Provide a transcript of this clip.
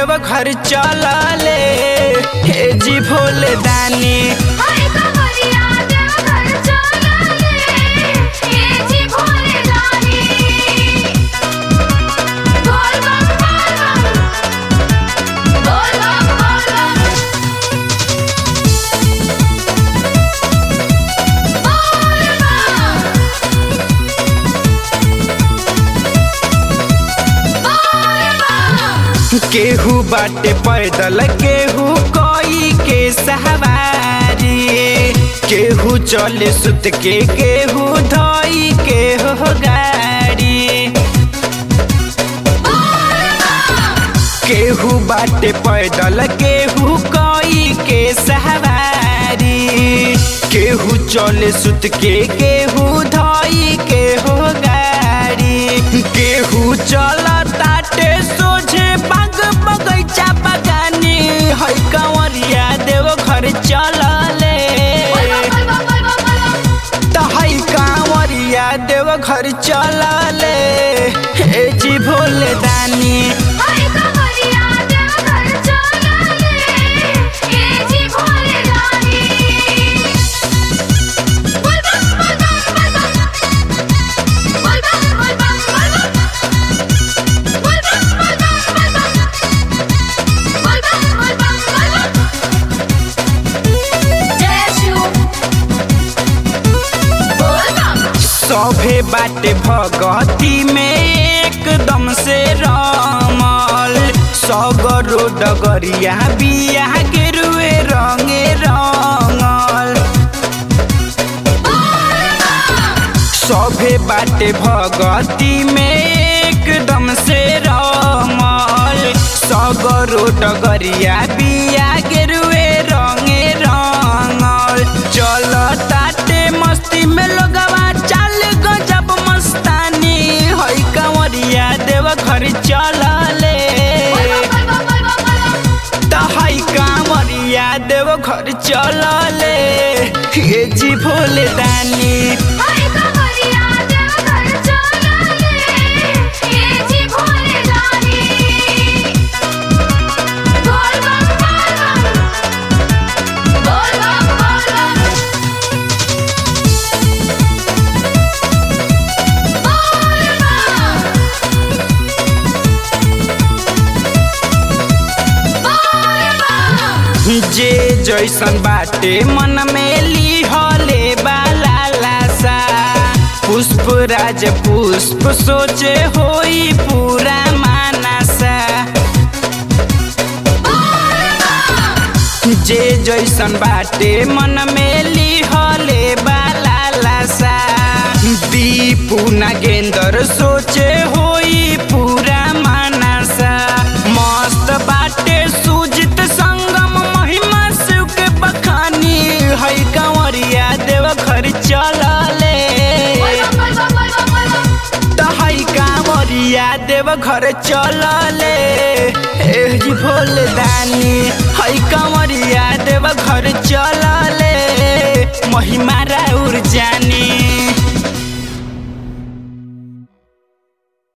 देव घर चलले हे जी भोले दानी हाय कवरिया देव घर चलले ए जी भोले दानी बोल बम बोल बम बोल बम बोल बम बोल बम बोल बम केहू बाटे पैदल केहू कोई के सवारी केहू चले सुत के केहू धोई के हो गाड़ी केहू बाटे पैदल केहू कोई के सवारी केहू चले सुत के केहू धोई के हो गाड़ी केहू चल ताटे सोझे बाग बगैचा बगानी है कंवरिया देव घर चलले बोल बम बोल बम बोल बम त है कांवरिया देव घर चलले हे जी भोले दानी हाय कवरिया देव घर चलले ए जी भोले दानी बोल बम बोल बम बोल बम बोल बम बोल बम बोल बम बोल बम बोल बम बोल बम बोल बम बोल बम जय शिव बोल बम सभे बाटे भगती में एकदम से रमल सगरो डगरिया बिया के रुए रंगे रंगल सभे बाटे भगती में एकदम से रमल सगरो डगरिया बिया के रुए रंगे रंगल चल ताटे मस्ती में लोगवा चाल गजब मस्तानी है कंवरिया देव घर चलले बोल बम बोल बम बोल बम त है कांवरिया देव घर चलले हे जी भोले दानी हाय कवरिया देव घर चलले ए जी भोले दानी बोल बम बोल बम बोल बम बोल बम बोल बम बोल बम जे जैसन बाटे मन में लिहले बाला लासा पुष्प राज पुष्प सोचे होई पूरा मानसा जे जैसन बाटे मन में लिहले बाला लासा दीपू नागेंद्र सोचे होई पूरा मानसा मस्त बाटे सुजित संगम महिमा शिव के बखानी है कंवरिया देव घर चलले बोल बम बोल बम बोल बम त है कांवरिया देव घर चलले ए जी भोले दानी है कांवरिया देव घर चलले महिमा